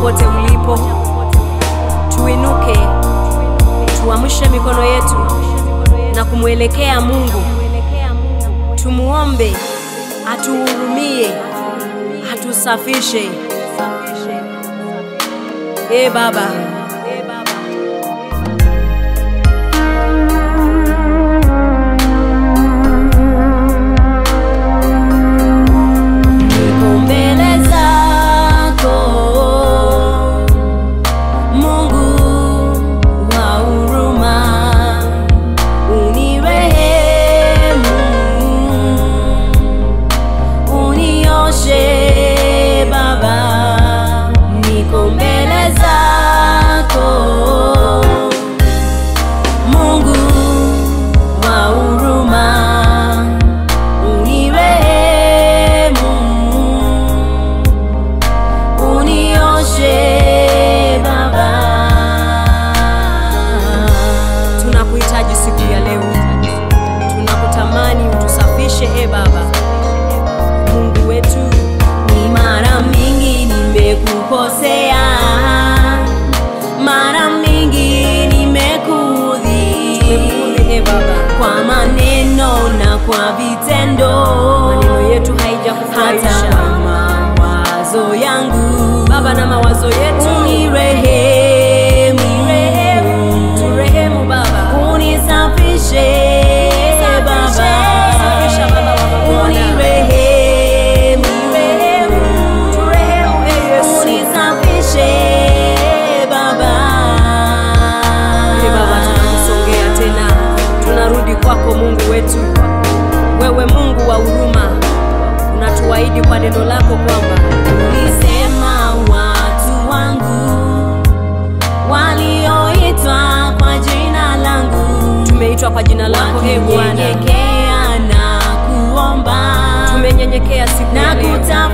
popote ulipo, tuinuke, tuamshe mikono yetu na kumwelekea Mungu, tumuombe atuhurumie, atusafishe. Ee Baba, niko mbele zako Mungu wa huruma, unirehemu, unioshe Baba, niko mbele zako Mungu wa huruma, unirehemu, unioshe Baba. Tunakuhitaji siku ya leo, tunakutamani utusafishe, e Baba Mungu wetu. Ni mara mingi nimekukosea, mara mingi nimekuudhi, e Baba, kwa maneno na kwa vitendo, maneno yetu haijakufurahisha, hata kwa mawazo yangu Baba na mawazo yetu, unirehemu, turehemu Baba, unisafishe Baba, safisha Baba wa mabwana, unirehemu, turehemu e Yesu, unisafishe Baba. Ee Baba, tunakusongea tena, tunarudi kwako Mungu wetu, wewe Mungu wa huruma, unatuahidi kwa neno lako kwamba ulisema watu wangu walioitwa kwa jina langu, tumeitwa kwa jina lako e Bwana, Wakinyenyekea na kuomba tumenyenyekea siku na ya leo. kutafuta